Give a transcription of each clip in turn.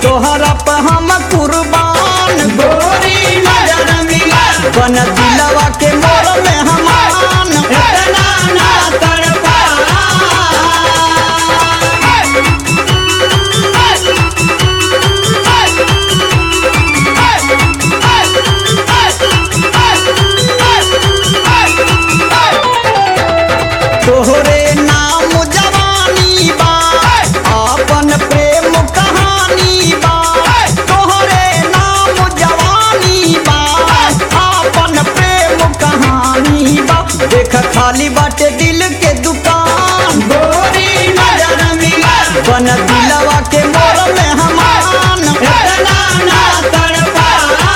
तोहरा पे हम कुर्बान गोरी नजर मिला बन दिलवा के मोर में हमान इतना ना तड़पा तोहरे नाम जवानी बा अपन प्रेम कहानी बा तोहरे नाम जवानी बा अपन प्रेम कहानी बा देख खाली बाटे दिल के दुकान गोरी नजर मिला बन दिलवा के मोर में हमान इतना ना तड़पा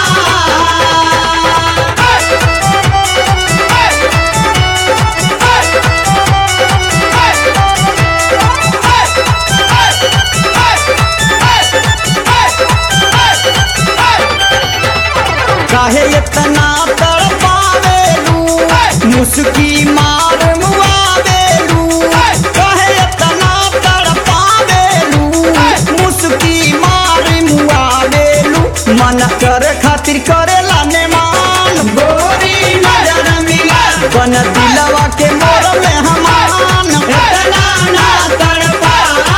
काहे इतना तड़पावेलू मुस्की मार मुआवेलू काहे इतना तड़पावेलू मुस्की मार मुआवेलू मन कर खातिर करेला ने मान गोरी नजर मिला बन दिलवा के मोर में हमान इतना ना तड़पा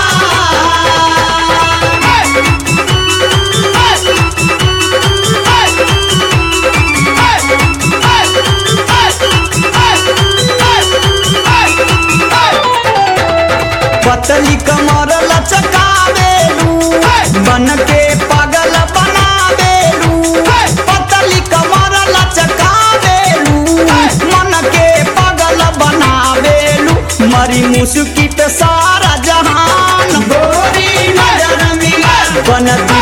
पतली कमर लचकावेलू बन के पागल बनावेलू पतली कमर लचकावेलू मन के पागल बनावेलू मरी मुस्की पे सारा जहान गोरी नजर मिला बन